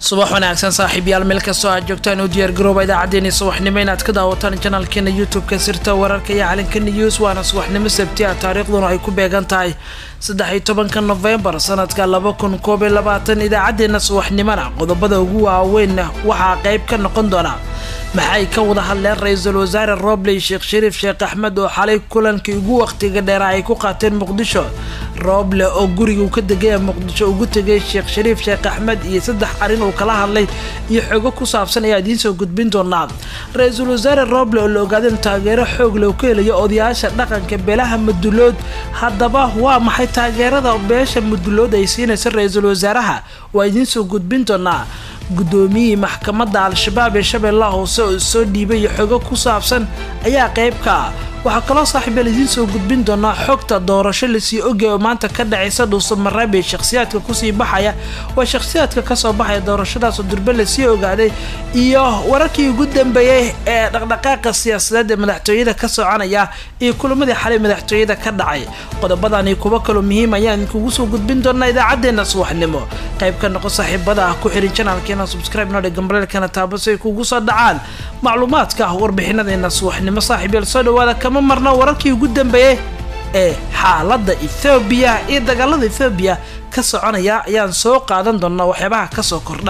subax wanaagsan saaxiibyaal meel kastoo aad joogtaan u diyaar garooba idaacaddeenii subaxnimo inaad ka daawataan janaalkeena youtube-ka sirta wararka iyo calinka news waana subaxnimo sabti ah taariikhduna ay ku beegan tahay saddex iyo tobanka nofembar sanadka laba kun koob iyo labaatan idaacaddeenna subaxnimona qodobada ugu waaweyn waxaa qayb ka noqon doona maxay ka wada hadleen ra-iisul wasaare robley sheekh shariif sheekh axmed oo xalay kulankii ugu waqtiga dheera ay ku qaateen muqdisho roble oo guriga uu ka degaya muqdisho ugu tegay sheekh shariif sheekh axmed iyo saddex arrin uu kala hadlay iyo xogo ku saabsan ayaa idiin soo gudbin doonaa ra-iisul wasaare roble oo la ogaada in taageero xoog loo ka helayo odayaasha dhaqanka beelaha madulood haddaba waa maxay taageerada beesha madulood ay siinaysa ra-iisul wasaaraha waa idiin soo gudbin doonaa guddoomiyihii maxkamadda al-shabaab ee shabeellaha hoose oo soo dhiibay iyo xogo ku saabsan ayaa qayb ka ah waxaa kaloo saaxiibyaal idiin soo gudbin doonaa xogta doorasho lasii ogay oo maanta ka dhacaysa dhuusamareeb ee shakhsiyaadka kusii baxaya waa shakhsiyaadka kasoo baxaya doorashadaasoo durbe lasii ogaaday iyo wararkii ugu dambeeyey ee dhaqdhaqaaqa siyaasadeed ee madaxtooyada ka soconaya iyo kulamadii xalay madaxtooyada ka dhacay qodobadani kuwo kaloo muhiim ayaan idinkugu soo gudbin doonaa idaacadeena subaxnimo qayb ka noqo saaxiibada ah ku xirin janaalkeena subscribe nodhe gambareelkana taabo si ay kugu soo dhacaan macluumaadka ah warbixinadeena subaxnimo saaxiibyaal soo dhawaada kama marna wararkii ugu dambeeyey ee xaaladda ethoobiya iyo dagaalada ethoobiya ka soconaya ayaan soo qaadan doonaa waxyaabaha kasoo kordha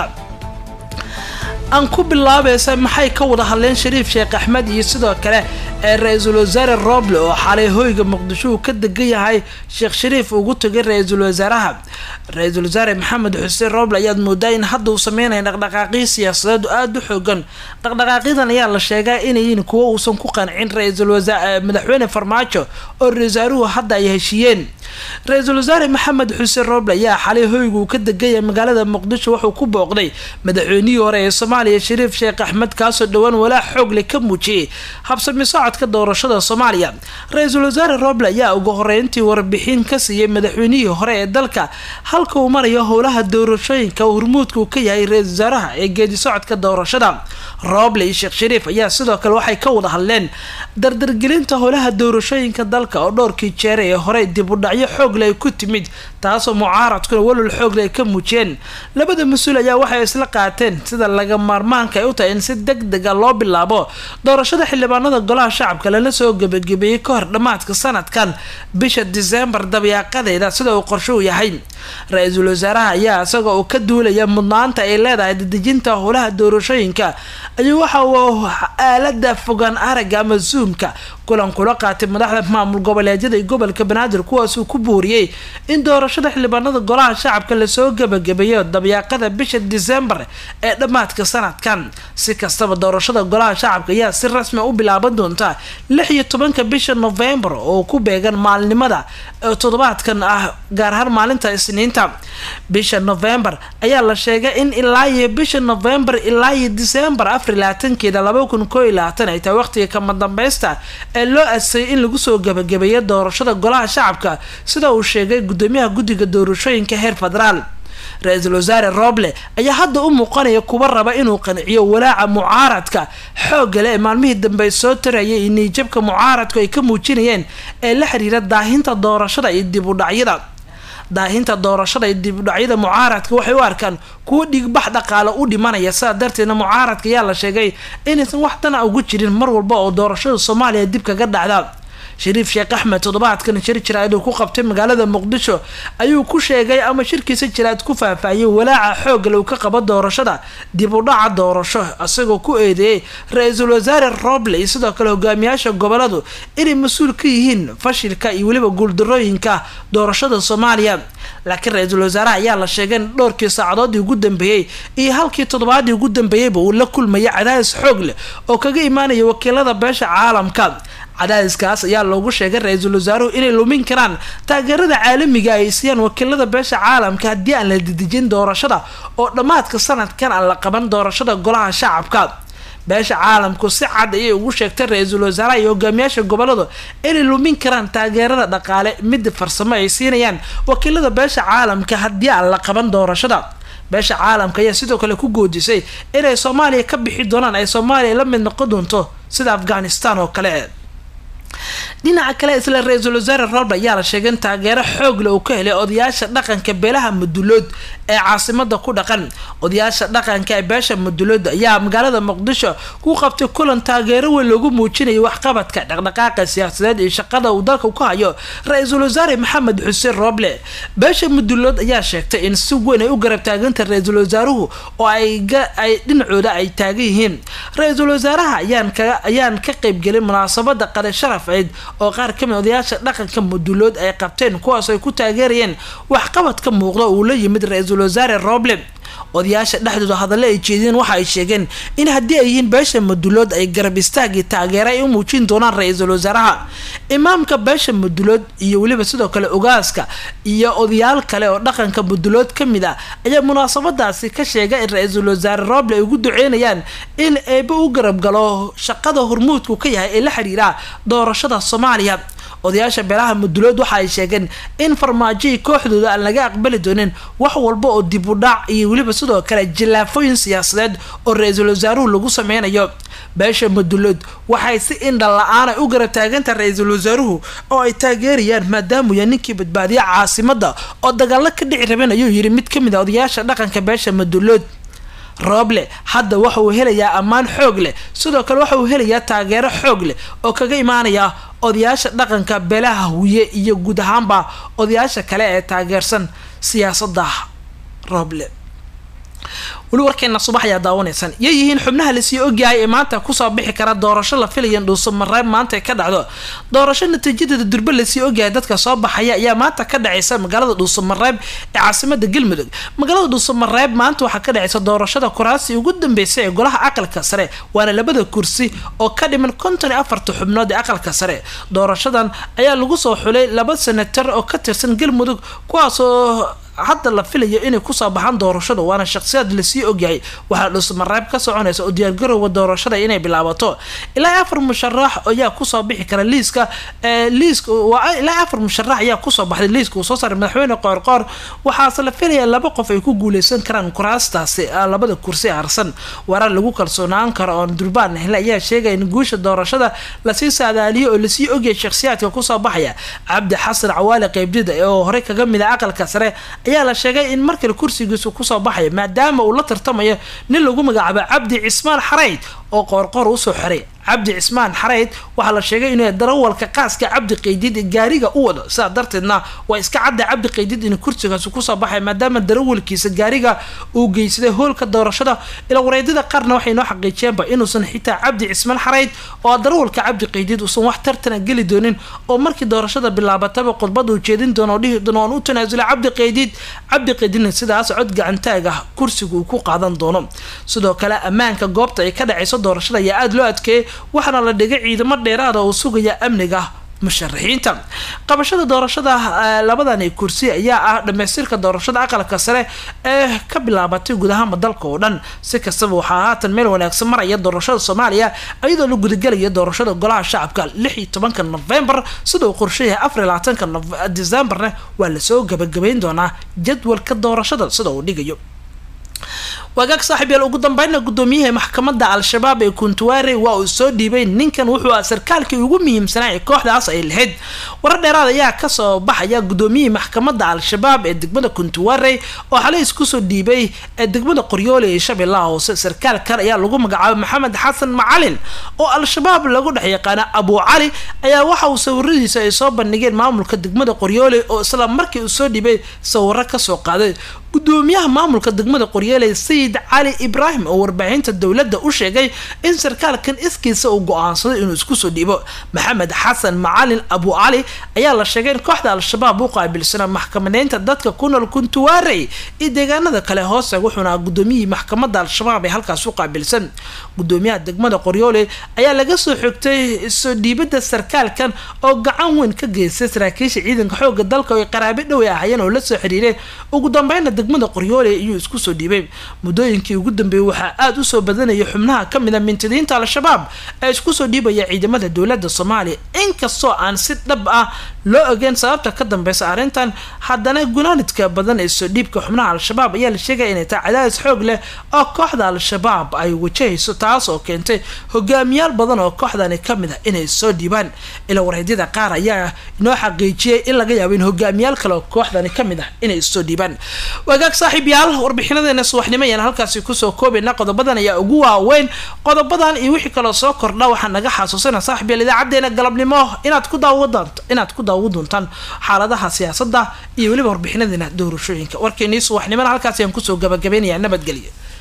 aan ku bilaabaysa maxay ka wada hadleen shariif sheekh axmed iyo sidoo kale ee ra-iisul wasaare roble oo xalay hoyga muqdisho uu ka degan yahay sheekh shariif ugu tagay ra-iisul wasaaraha ra-iisul wasaare maxamed xuseen roble ayaad moodaa in hadda uu sameynaya dhaqdhaqaaqyo siyaasadeed aada u xoogan dhaqdhaqaaqyadan ayaa la sheegaa inayiin kuwo uusan ku qancin ra-iisul wasaa madaxweyne farmaajo oo ra-isul wasaaruhu hadda ay heshiiyeen ra-iisul wasaare maxamed xuseen roble ayaa xalay hoyga uu ka degaya magaalada muqdisho wuxuu ku booqday madaxweynihii hore ee soomaaliya shariif sheekh axmed kaasoo dhowaan walaa xoogle ka muujiyey habsami socodka doorashada soomaaliya ra-iisul wasaare roble ayaa ugu horeyntii warbixin ka siiyey madaxweynihii hore ee dalka halka uu marayo howlaha doorashooyinka hormuudka uu ka yahay ra-iisul wasaaraha ee geedi socodka doorashada roble iyo sheekh shariif ayaa sidoo kale waxay ka wada hadleen dardargelinta howlaha doorashooyinka dalka oo dhowrkii jeere ee horey dib u dhacyo xoogle ay ku timid taasoo mucaaradkuna walwal xoogle ay ka muujiyeen labada mas-uul ayaa waxay isla qaateen sida laga maarmaanka ay u tahay in si deg dega loo bilaabo doorashada xildhibaanada golaha shacabka lana soo gebagabeeyey ka hor dhammaadka sanadkan bisha diseembar dabiyaaqadeeda sida uu qorsho u yahay ra-iisul wasaaraha ayaa isaga oo ka duulaya mudnaanta ay leedahay dadejinta howlaha doorashooyinka ayuu waxa uu aalada fogaan aragga ama zoomka kulan kula qaatay madaxda maamul goboleedyada iyo gobolka banaadir kuwaasuu ku buuriyey in doorashada xildhibaanada golaha shacabka lasoo gebagabeeyo dabyaaqada bisha disembar ee dhammaadka sanadkan si kastaba doorashada golaha shacabka ayaa si rasmi u bilaaban doonta lix iyo tobanka bisha novembar oo ku beegan maalinimada toddobaadkan ah gaar ahaan maalinta isniinta bisha novembar ayaa la sheegay in ilaa iyo bisha novembar ilaa iyo disembar afar labaatankeeda laba kun koo iyo labaatan ay tahay waqtiga kama dambeysta ee loo adsayay in lagu soo gebagabeeyo doorashada golaha shacabka sida uu sheegay gudoomiyaha guddiga doorashooyinka heer federaal ra-iisul wasaare roble ayaa hadda u muuqanaya kuwa raba inuu qanciyo walaaca mucaaradka xooggale ee maalmihii dambe soo tarayay iyo niijabka mucaaradku ay ka muujinayeen ee la xiriira daahinta doorashada iyo dib u dhacyada daahinta doorashada iyo dib u dhacyada mucaaradka waxay u arkaan kuwo dhigbax dhaqaale u dhimanaya sidaa darteedna mucaaradka ayaa la sheegay inaysan wax dana ugu jirin mar walba oo doorashada soomaaliya dib kaga dhacda shariif sheekh axmed toddobaadkan shir jiraad uu ku qabtay magaalada muqdisho ayuu ku sheegay ama shirkiisa jiraad ku faahfaahiyey walaaca xoogale uu ka qabo doorashada dib u dhaca doorasho isagoo ku eedeeyey ra-iisul wasaare roble iyo sidoo kale hogaamiyaasha goboladu inay mas-uul ka yihiin fashilka iyo weliba guuldarooyinka doorashada soomaaliya laakiin ra-iisul wasaaraha ayaa la sheegay in dhowrkii saacadoodii ugu dambeeyey iyo halkii toddobaadii ugu dambeeyeyba uu la kulmaya cadaadis xoog leh oo kaga imaanaya wakiilada beesha caalamka cadaadiskaas ayaa loogu sheegay ra-iisul wasaaruhu inay lumin karaan taageerada caalamiga ay siiyaan wakiilada beesha caalamka haddii aan la dedejin doorashada oo dhammaadka sanadkan aan la qaban doorashada golaha shacabka beesha caalamku si cad ayay ugu sheegtay ra-iisul wasaaraha iyo hogaamiyaasha goboladu inay lumin karaan taageerada dhaqaale midda farsamo ay siinayaan wakiilada beesha caalamka haddii aan la qaban doorashada beesha caalamka ayaa sidoo kale ku goodisay inay soomaaliya ka bixi doonaan ay soomaaliya la mid noqon doonto sida afghanistan oo kale dhinaca kale isla ra-iisul wasaare roble ayaa la sheegay in taageero xoog le uu ka helay odayaasha dhaqanka beelaha mudulood ee caasimada ku dhaqan odayaasha dhaqanka ee beesha mudulood ayaa magaalada muqdisho ku qabtay kulan taageero weyn loogu muujinayay waxqabadka dhaqdhaqaaqa siyaasadeed iyo shaqada uu dalka ka hayo ra-iisul wasaare maxamed xuseen roble beesha mudulood ayaa sheegtay in si weyn ay u garab taaganta ra-iisul wasaaruhu oo ay dhinacooda ay taagan yihiin ra-iisul wasaaraha ayaan ka qeybgelin munaasabada qale sharaf ciid oo qaar kamid odayaasha dhaqanka mudulood ay qabteen kuwaas ay ku taageerayeen waxqabadka muuqda uu la yimid ra-iisul wasaare roble odayaasha dhexdooda hadalle ay jeediyeen waxa ay sheegeen in haddii ay yihiin beesha mudulood ay garab istaagii taageera ay u muujin doonaan ra-iisul wasaaraha imaamka beesha mudulood iyo weliba sidoo kale ogaaska iyo odayaal kale oo dhaqanka mudulood ka mid ah ayaa munaasabadaasi ka sheegay in ra-iisul wasaare roble ay ugu duceynayaan in eeba u garab galo shaqada hormuudku ka yahay ee la xiriira doorashada soomaaliya odayaasha beelaha mudulood waxa ay sheegeen in farmaajihii kooxdooda aan laga aqbali doonin wax walba oo dib u dhac iyo weliba sidoo kale jilaafooyin siyaasadeed oo ra-iisul wasaaruhu lagu sameynayo beesha mudulood waxay si indha la-aan ay u garab taaganta ra-iisul wasaaruhu oo ay taageerayaan maadaamuu yahay ninkii badbaadiya caasimada oo dagaalo ka dhici rabeen ayuu yidhi mid ka mid a odayaasha dhaqanka beesha mudulood rooble hadda waxa uu helayaa ammaan xoog leh sidoo kale waxa uu helayaa taageero xoog leh oo kaga imaanaya odayaasha dhaqanka beelaha huye iyo guud ahaanba odayaasha kale ee taageersan siyaasadda rooble weli warkeena subax ayaa daawanaysaan yay yihiin xubnaha lasii ogyahay ee maanta kusoo bixi kara doorasho la filaya dhuuso mareeb maanta ka dhacdo doorasho natiijadeeda durbe lasii ogyahay dadka soo baxaya ayaa maanta ka dhaceysa magaalada dhuuso mareeb ee caasimada galmudug magaalada dhuuso mareeb maanta waxaa ka dhaceysa doorashada kuraasi ugu dambeysay ee golaha aqalka sare waana labada kursi oo ka dhiman konton iyo afarta xubnood ee aqalka sare doorashadan ayaa lagu soo xulay laba senatar oo ka tirsan galmudug kuwaasoo hadda la filayo inay kusoo baxaan doorashada waana shaqsiyaad lasii ogyahay waxaa dhuusmareeb ka soconaysa oo diyaargarowga doorashada inay bilaabato ilaa afar musharax ayaa kusoo bixi kara liiska liiska ilaa afar musharax ayaa kusoo baxday liiska uu soo saaray madaxweyne qoorqoor waxaase la filaya laba qof ay ku guuleysan karaan kuraastaasi labada kursi harsan warar lagu kalsoonaan karo oon durbaan hele ayaa sheegaya in guusha doorashada lasii saadaaliyo oo lasii ogyahay shakhsiyaadka kusoo baxaya cabdi xasan cawaale qeybdida oo horey kaga mid a aqalka sare ayaa la sheegay in markale kursigiisu kusoo baxayo maadaama uu la tartamayo nin lagu magacaabo cabdi cismaan xarayd oo qoorqoor usoo xiray cabdi cismaan xarayd waxaa la sheegay inuu darawalka qaaska cabdi qaydid gaariga u wado sidaa darteedna waa iska cadda cabdi qaydid in kursigaasi kusoo baxay maadaama darawalkiisa gaariga uu geysaday hoolka doorashada ila wareedyada qaarna waxay noo xaqiijiyeenba inuusan xitaa cabdi cismaan xarayd oo darawalka cabdi qaydid uusan wax tartana geli doonin oo markii doorashada bilaabataba khudbad uu jeedin doono oo dhihi doono oon u tanaasulay cabdi qaydid cabdi qaydidna sidaas cod gacantaag ah kursiga uu ku qaadan doono sidoo kale ammaanka goobta ay ka dhacayso doorashada ayaa aada loo adkeeyay waxaana la dhigay ciidamo dheeraada oo sugaya amniga musharaxiinta qabashada doorashada labadani kursi ayaa ah dhamaystirka doorashada aqalka sare ee ka bilaabatay guud ahaanba dalka oo dhan si kastaba waxaa haatan meel wanaagsan maraya doorashada soomaaliya iyadoo la gudagelayo doorashada golaha shacabka lix iyo tobanka novembar sida uu qorshayahay afar iyo labaatanka decembarna waa lasoo gabagabayn doonaa jadwalka doorashada sida uu dhigayo wagaag saaxiib yaal ugu dambeynna guddoomiyaha maxkamadda al-shabaab ee kuntuwaare waa uu soo dhiibay ninkan wuxuu ah sarkaalkii ugu muhiimsanaa ee kooxdaas ay lahayd warar dheeraad ayaa kasoo baxaya guddoomiyihii maxkamadda al-shabaab ee degmada kuntuwaare oo xalay isku soo dhiibay ee degmada qoryoole ee shabeellaha hoose sarkaalkan ayaa lagu magacaabay maxamed xasan macalin oo al-shabaab lagu dhex yaqaana abu cali ayaa waxa uu sawiradiisa ay soo bandhigeen maamulka degmada qoryoole oo isla markii uu soo dhiibay sawiro kasoo qaaday gudoomiyaha maamulka degmada qoryeeley sayid cali ibraahim oo warbaahinta dowladda u sheegay in sarkaalkan iskiisa uu go-aansaday inuu isku soo dhiibo maxamed xasan macalin abu cali ayaa la sheegay in kooxda al-shabaab u qaabilsana maxkamadeynta dadka ku nool kuntuwaarey iyo deegaanada kale hoose wuxuuna gudoomiyihii maxkamadda al-shabaab ee halkaas u qaabilsan gudoomiyaha degmada qoryooley ayaa laga soo xogtay soo dhiibada sarkaalkan oo gacan weyn ka geystay saraakiisha ciidanka xooga dalka oo ay qaraabe dhow ay ahayeen oo la soo xiriireen ugu dambeynna degmada qoryoole iyuu isku soo dhiibay muddooyinkii ugu dambeeyey waxaa aada usoo badanaya xubnaha ka mid a mintidiinta al-shabaab ee isku soo dhiibaya ciidamada dowladda soomaaliya inkastoo aan si dhab ah loo ogeen sababta ka dambeysa arrintan haddana gunaanidka badan ee soo dhiibka xubnaha al-shabaab ayaa la sheegaya inay tahay cadaadis xoog leh oo kooxda al-shabaab ay wajahayso taas oo keentay hogaamiyaal badan oo kooxdani ka mid ah inay soo dhiibaan ila wareedyada qaar ayaa inoo xaqiijiyay in laga yaabo in hogaamiyaal kale oo kooxdani ka mid ah inay soo dhiibaan wagaag saaxiib yaal warbixinadeena subaxnimo ayaan halkaasi kusoo koobayna qodobadan ayaa ugu waaweyn qodobadan iyo wixii kaloo soo kordha waxaa naga xasuusina saaxiib yaal idaacadeena galabnimo inaad ku daawo doonto inaad ku daawo doontaan xaaladaha siyaasadda iyo weliba warbixinadeena doorashooyinka warkeenii subaxnimona halkaasi ayaan kusoo gabagabaynayaa nabadgelyo